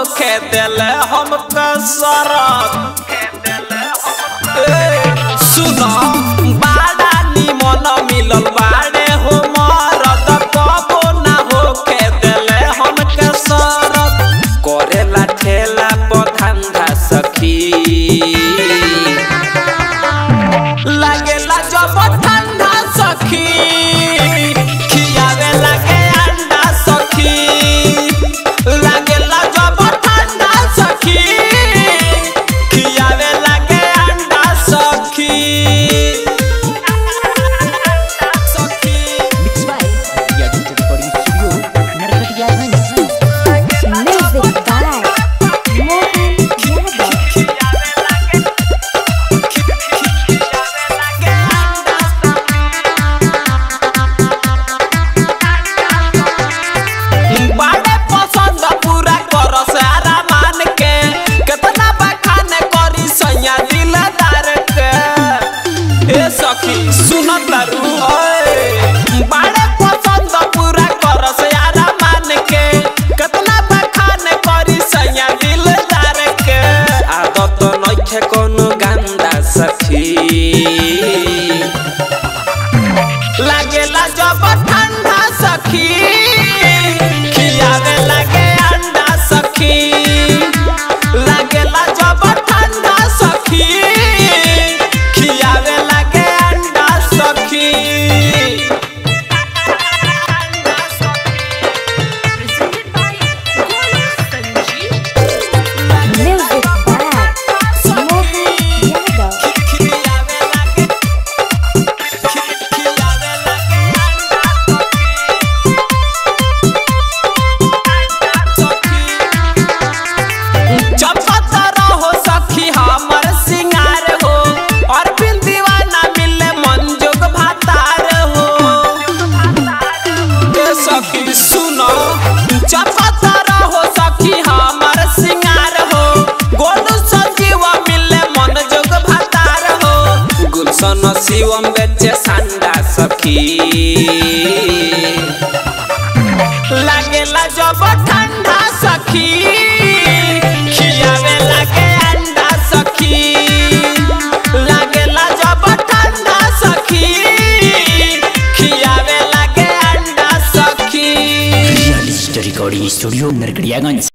होके दिले हमके सरद सुनो बाड़ा निमन मिलल बाड़े हो मरद कबो ना होके दिले हमके सरद करेला ठेला पधंधा सखी लागेला जब ठंडा सखी खियावे लागे अंडा सखी लागेला जब ठंडा सखी खियावे लागे अंडा सखी सखी Mixed by Ria Digital Recording Studio, Narkatiyaganj. Music by Mohan Yadav. बाड़े पसंद पूरा कर सारा मान के कितना बखान करी सैया दिलदार के ए सखी सुन तारू बाड़े पसंद पूरा कर सारा मान के कितना बखान करी सैया दिलदार के आदत नइखे कोनो गंदा सखी लागेला जब ठंडा सखी खियावे लागे अंडा सखी लागेला जब ठंडा सखी खियावे लागे अंडा सखी Music by Mohan Yadav. खियावे लागे खियावे लागे अंडा सखी चपत रहो सखी हमर सिंगार हो और बिन दीवाना मिले मंजुग भातार हो ए सखी सुनो चपत रहो सखी हमर सिंगार हो गोलू संजीवा मिले मंजुग भातार हो गुलशन शिवम बेचे संडा सखी लागेला जब ठंडा सखी खियावे लागे अंडा सखी लागेला जब ठंडा सखी खियावे लागे अंडा सखी Ria Digital Recording Studio, Narkatiyaganj.